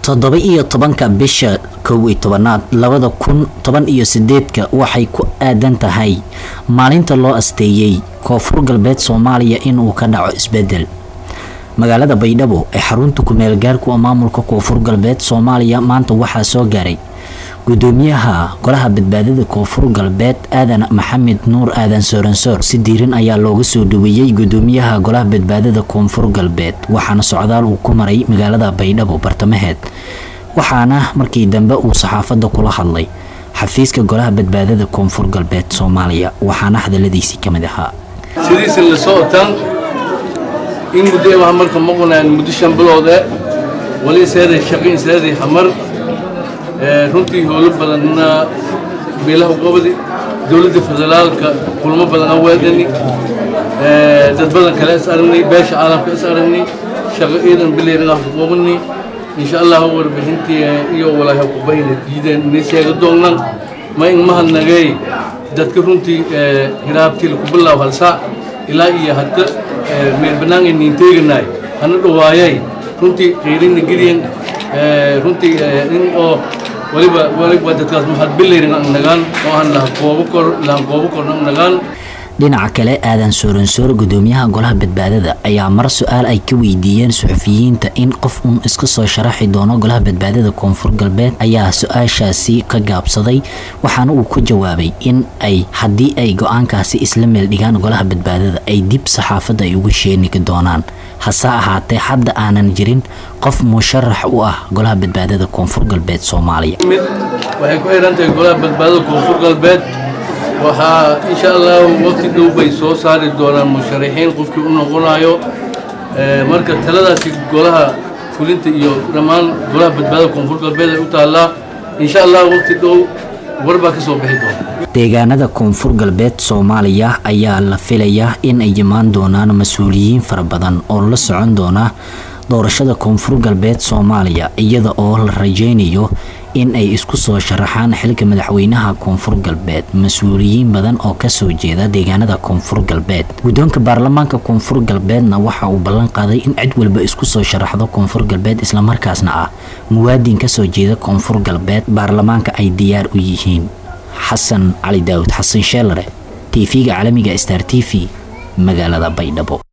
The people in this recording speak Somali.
toddoba iyo tobanka bisha kow iyo tobanaad labada kun toban iyo sideedka waxay ku aadan tahay maalinta loo asteeyey koonfur galbeed soomaaliya inuu ka dhaco isbedel magaalada baydhabo ee xarunta kumeel gaarku maamulka koonfur galbeed soomaaliya maanta waxaa soo gaaray gudoomiyaha golaha badbaadada koonfur galbeed aadan maxamed nuur aadan sooransoor si diiran ayaa looga soo dhaweeyey gudoomiyaha golaha badbaadada koonfur galbeed waxaana socdaal uu ku maray magaalada baydhabo bartamaheed waxaana markii dambe uu saxaafadda kula hadlay xafiiska golaha badbaadada koonfur galbeed soomaaliya waxaana hadaladiisii ka mid ahaa sidiisa la socotaan in muddo waxaa marka maqnaan muddo shan bilood eh wali seeday shaqin seeday xamar runtii howlo badanna beelaha qabadi dowladda federaalka kulmo badan aan weedani dad badan kale is aragnay beesha caalamka is aragnay shaqo ciidan bilayna aan qabani insha allah warbixintii iyo walaahi qubayna diideen inay sheega doonaan ma in mahadnagay dadka runtii hiraabtii ku bilaw hal saac ilaa iyo hadda meel bannaan ay niinteeganaay hana dhawaayay runtii qiirina geliyan runtii in oo waliba waliba dadkaas maxaad bilayrin ang nagaan oo aan laha koobo kor lahan koobo korna ang nagaan dhinaca kale aadan sooransoor gudoomiyaha golaha badbaadada ayaa mar su-aal ay ka weydiiyeen suxufiyiinta in qof uun iska soo sharaxi doono golaha badbaadada koonfur galbeed ayaa su-aashaasi ka gaabsaday waxaana uu ku jawaabay in ay haddii ay go-aankaasi isla meel dhigaan golaha badbaadada ay dib saxaafadda ay ugu sheeniga doonaan hase ahaatee hadda aanan jirin qof musharax u ah golaha badbaadada koonfur galbeed soomaaliya mid waxay ku xiran tahay golaha badbaadada koonfur galbeed waxaa insha allahu waqti dhow bay soo saari doonaan musharaxiin qofkii u noqonayo marka taladaasi golaha fulinta iyo dhammaan golaha badbaadada koonfur galbeed ay u taallaa insha allah waqti dhow war baa ka soo bixi doona deegaanada koonfur galbeed soomaaliya ayaa la filayaa in ay imaan doonaan mas-uuliyiin fara badan oo la socon doona doorashada koonfur galbeed soomaaliya iyada oo la rajeynayo in ay isku soo sharaxaan xilka madaxweynaha koonfur galbeed mas-uuliyiin badan oo kasoo jeeda deegaanada koonfur galbeed guddoonka baarlamaanka koonfur galbeedna waxa uu ballan qaaday in cid walba isku soo sharaxdo koonfur galbeed islamarkaasna ah muwaadin kasoo jeeda koonfur galbeed baarlamaanka ay diyaar u yihiin xasan cali daawud xasan sheelare tv-ga caalamiga star t v magaalada baydhabo